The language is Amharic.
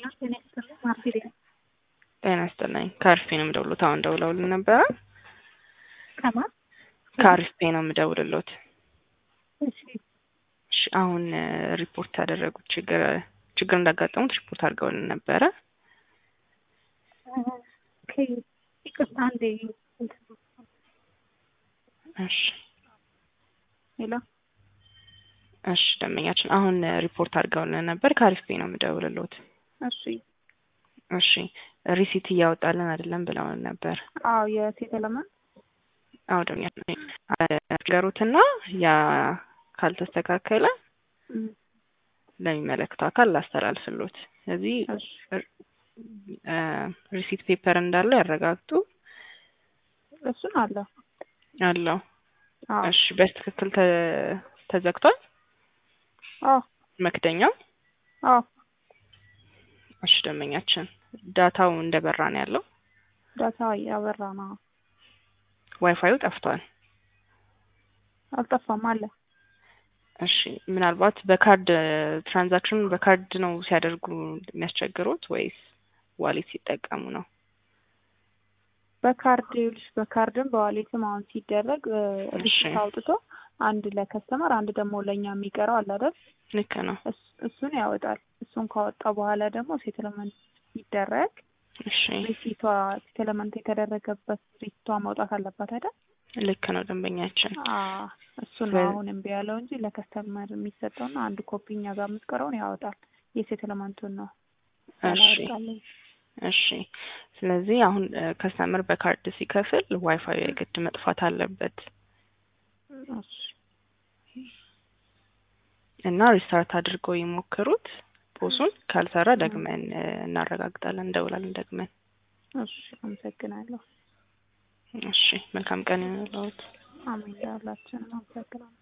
ጤና ይስጥልኝ ማርፊ ጤና ይስጥልኝ ከአሪፍ ነው የምደውሉት። አሁን ደውለውልን ነበረ። ከማን ከአሪፍ ነው የምደውልሎት። እሺ እሺ አሁን ሪፖርት ያደረጉት ችግር ችግር እንዳጋጠሙት ሪፖርት አድርገውልን ነበረ። ኦኬ ይቅርታ አንዴ እሺ ሄሎ እሺ ደንበኛችን አሁን ሪፖርት አድርገውልን ነበር። ከአሪፍ ነው የምደውልሎት። እሺ እሺ ሪሲት እያወጣልን አይደለም ብለውን ነበር። አዎ የሴት ለማን አዎ ደንበኛችን ነገሩትና ያ ካልተስተካከለ ለሚመለከተው አካል ላስተላልፍሎት። ስለዚህ ሪሲት ፔፐር እንዳለው ያረጋግጡ። እሱን አለ አለው። አዎ እሺ በትክክል ተ- ተዘግቷል አዎ መክደኛው። አዎ እሺ ደንበኛችን ዳታው እንደበራ ነው ያለው። ዳታ ያበራ ነው። ዋይፋዩ ጠፍቷል። አልጠፋም አለ። እሺ ምናልባት በካርድ ትራንዛክሽን በካርድ ነው ሲያደርጉ የሚያስቸግሩት ወይስ ዋሌት ሲጠቀሙ ነው? በካርድ ይኸውልሽ በካርድም በዋሌትም አሁን ሲደረግ እሺ ሪሲት አውጥቶ አንድ ለከስተመር አንድ ደግሞ ለእኛ የሚቀረው አለ አይደል? ልክ ነው። እስ- እሱን ያወጣል። እሱን ካወጣ በኋላ ደግሞ ሴትልመንት ሲደረግ እሺ ሪሲቷ ሴትልመንት የተደረገበት ሪሲቷ መውጣት አለባት አይደል? ልክ ነው ደንበኛችን። አዎ እሱ ነው በ- አሁን እምቢ ያለው እንጂ ለከስተመር የሚሰጠውና አንድ ኮፒ እኛ ጋር የምትቀረውን ያወጣል። የሴትልመንቱን ነው እሺ ያላወጣልኝ። እሺ ስለዚህ አሁን ከስተመር በካርድ ሲከፍል ዋይፋዩ የግድ መጥፋት አለበት እሺ እና ሪስታርት አድርገው ይሞክሩት። ፖሱን ካልሰራ ደግመን እ፣ እናረጋግጣለን፣ እንደውላለን ደግመን። እሺ አመሰግናለሁ። እሺ መልካም ቀን ይሁንልዎት። አሜን። ለሁላችንም አመሰግናለሁ።